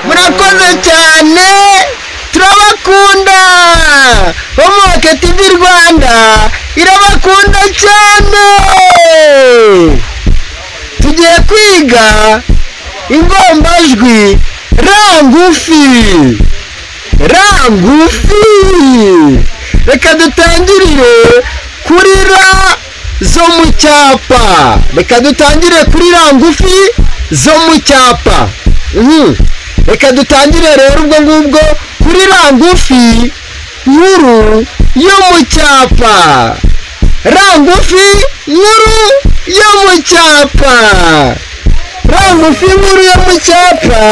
murakoze cyane turabakunda homoke tivi rwanda irabakunda cyane tugiye kwiga ingombajwi ra ngufi ra ngufi reka dutangirire kuri ra zo mu cyapa reka dutangire kuri ra ngufi zo mu cyapa Mhm. reka dutangire rero ubwo ngubwo kuri ra ngufi nkuru yo mu cyapa ra ngufi nkuru yo mu cyapa ra ngufi nkuru yo mu cyapa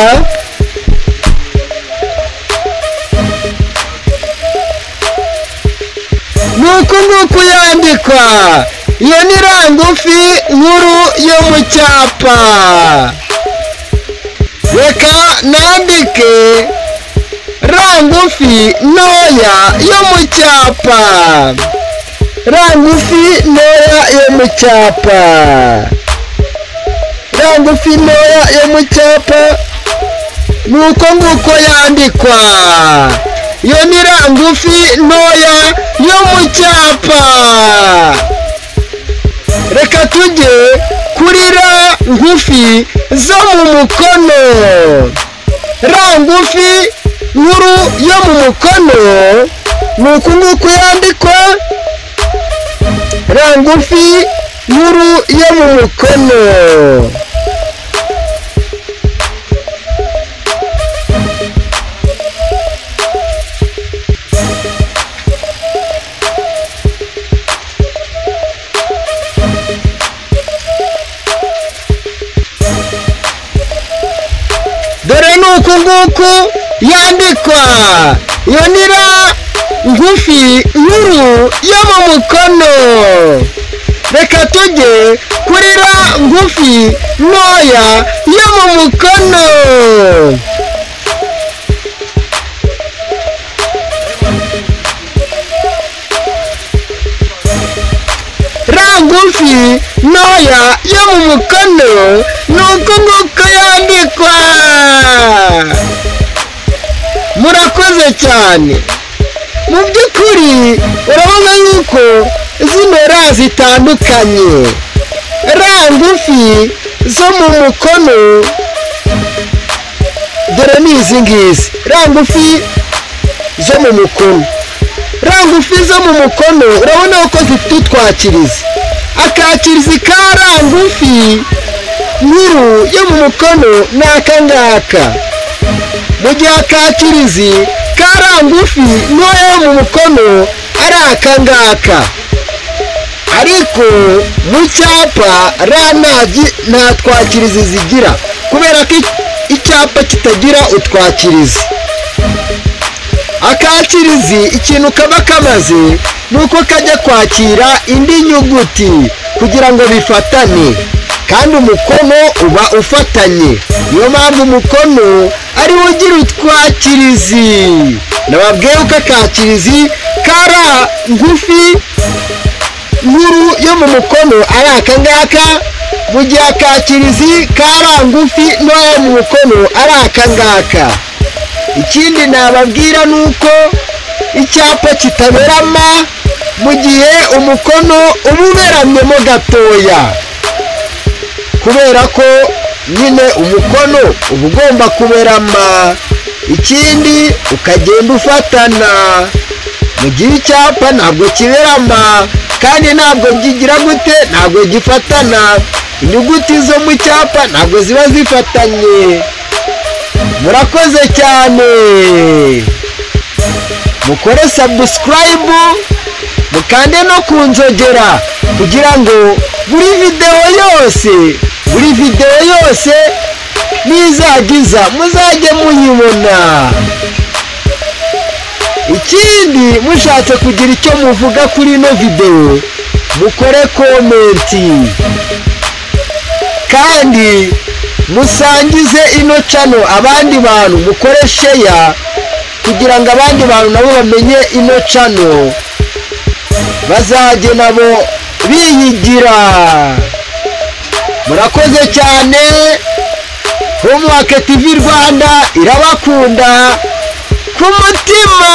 nuku nguku yandikwa iyo ni ra ngufi nkuru yo mu cyapa reka nandike ra ngufi ntoya yo mu cyapa ra ngufi ntoya yo mu cyapa ra ngufi ntoya yo mu cyapa nuko nguko yandikwa iyo ni ra ngufi ntoya yo mu cyapa reka tujye kuri ra ngufi zo mu mukono ra ngufi nkuru yo mu mukono ni uku nguku yandikwa ra ngufi nkuru yo mu mukono dore ni uku nguku yandikwa iyo ni ra ngufi nkuru yo mu mukono reka tujye kuri ra ngufi ntoya yo mu mukono ra ngufi ntoya yo mu mukono ni uku nguku yandikwa murakoze cyane mu by'ukuri urabona yuko zino ra zitandukanye ra ngufi zo mu mukono dore ni izi ngizi ra ngufi zo mu mukono rangufi zo mu mukono urabona ko zifite utwakirizi akakirizi ka rangufi nkuru yo mu mukono ni aka ngaka mu gihe akakirizi ka rangufi ntoya yo mu mukono ari aka ngaka ariko mu cyapa ra nta- nta twakirizi zigira kubera ko i- icyapa kitagira utwakirizi akakirizi ikintu kaba kamaze ni uko kajya kwakira indi nyuguti kugira ngo bifatane kandi umukono uba ufatanye niyo mpamvu umukono ari wo ugira utwakirizi nababwiye ko akakirizi kara ngufi nkuru yo mu mukono ari aka ngaka mu gihe akakirizi kara ngufi ntoya yo mu mukono ari aka ngaka ikindi nababwira ni uko icyapa kitaberama mu gihe umukono uba uberamyemo gatoya kubera ko nyine umukono uba ugomba kuberama ikindi ukagenda ufatana mu gihe icyapa ntabwo kiberama kandi ntabwo kigira gute ntabwo gifatana inyuguti zo mu cyapa ntabwo ziba zifatanye murakoze cyane mukore sabusikarayibu mukande no ku nzogera kugira ngo buri videwo yose buri videwo yose nizagiza muzajye muyibona ikindi mushatse kugira icyo muvuga kuri ino videwo mukore komenti kandi musangize ino cano abandi bantu mukore sheya kugira ngo abandi bantu nabo bamenye ino cano bazajye nabo biyigira murakoze cyane homuwake tv rwanda irabakunda ku mutima